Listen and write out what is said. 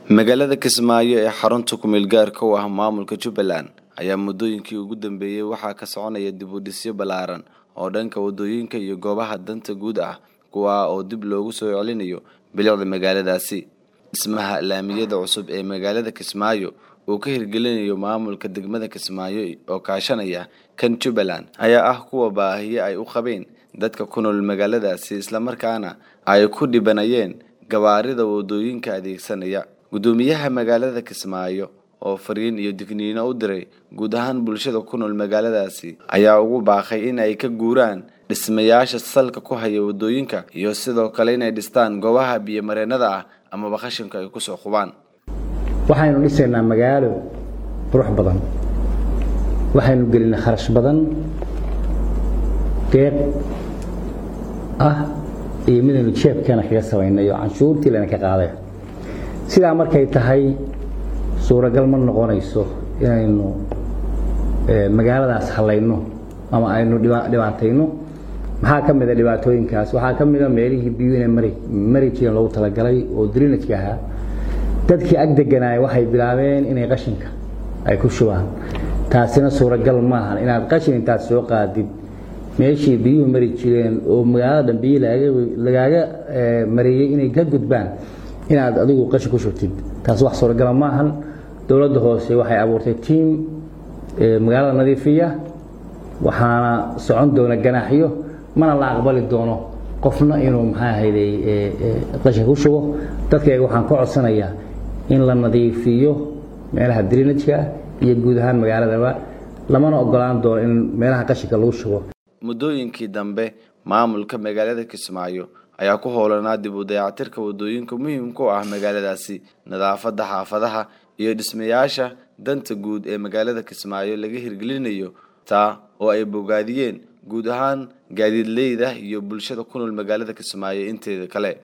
magaalada kismaayo ee xarunta kumeel gaarka u ah maamulka jubbaland ayaa muddooyinkii ugu dambeeyey waxaa ka soconaya dib u dhisyo ballaaran oo dhanka waddooyinka iyo goobaha danta guud ah kuwaa oo dib loogu soo celinayo bilicda magaaladaasi dhismaha laamiyada cusub ee magaalada kismaayo uu ka hirgelinayo maamulka degmada kismaayo oo kaashanaya kan jubbaland ayaa ah kuwa baahiyo ay u qabeen dadka ku nool magaaladaasi islamarkaana ay ku dhibanayeen gabaarida waddooyinka adeegsanaya guddoomiyaha magaalada kismaayo oo fariin iyo digniino u diray guud ahaan bulshada ku nool magaaladaasi ayaa ugu baaqay in ay ka guuraan dhismayaasha salka ku haya waddooyinka iyo sidoo kale inay dhistaan goobaha biyomareennada ah amaba qashinka ay kusoo qubaan waxaynu dhisaynaa magaalo qurux badan waxaynu gelinay kharash badan deeq ah iyo midaynu jeebkeena kaga samaynay oo canshuurtii lana ka qaaday sidaa markay tahay suuragal ma noqonayso inaynu magaaladaas hallayno ama aynu dhibaatayno maxaa ka mida dhibaatooyinkaas waxaa ka mida meelihii biyuu inay mari mari jireen loogu talagalay oo drinajka ahaa dadkii ag deganaaya waxay bilaabeen inay qashinka ay ku shubaan taasina suuragal maahan inaad qashin intaad soo qaadid meeshii biyuhu mari jireen oo magaalada dhan biyi lagaaga mariyey inay ka gudbaan inaad adigu qashin ku shubtid taas wax suuragala maahan dowladda hoose waxay abuurtay tiim magaalada nadiifiya waxaana socon doona ganaaxyo mana la aqbali doono qofna inuu maxaa ahayday qashin ku shubo dadkayga waxaan ka codsanayaa in la nadiifiyo meelaha drinajka iyo guud ahaan magaaladaba lamana ogolaan doono in meelaha qashinka lagu shubo muddooyinkii dambe maamulka magaalada kismaayo ayaa ku howlanaa dib u dayactirka waddooyinka muhiimka u ah magaaladaasi nadaafadda xaafadaha iyo dhismayaasha danta guud ee magaalada kismaayo laga hirgelinayo taa oo ay bogaadiyeen guud ahaan gaadiidleyda iyo bulshada ku nool magaalada kismaayo inteeda kale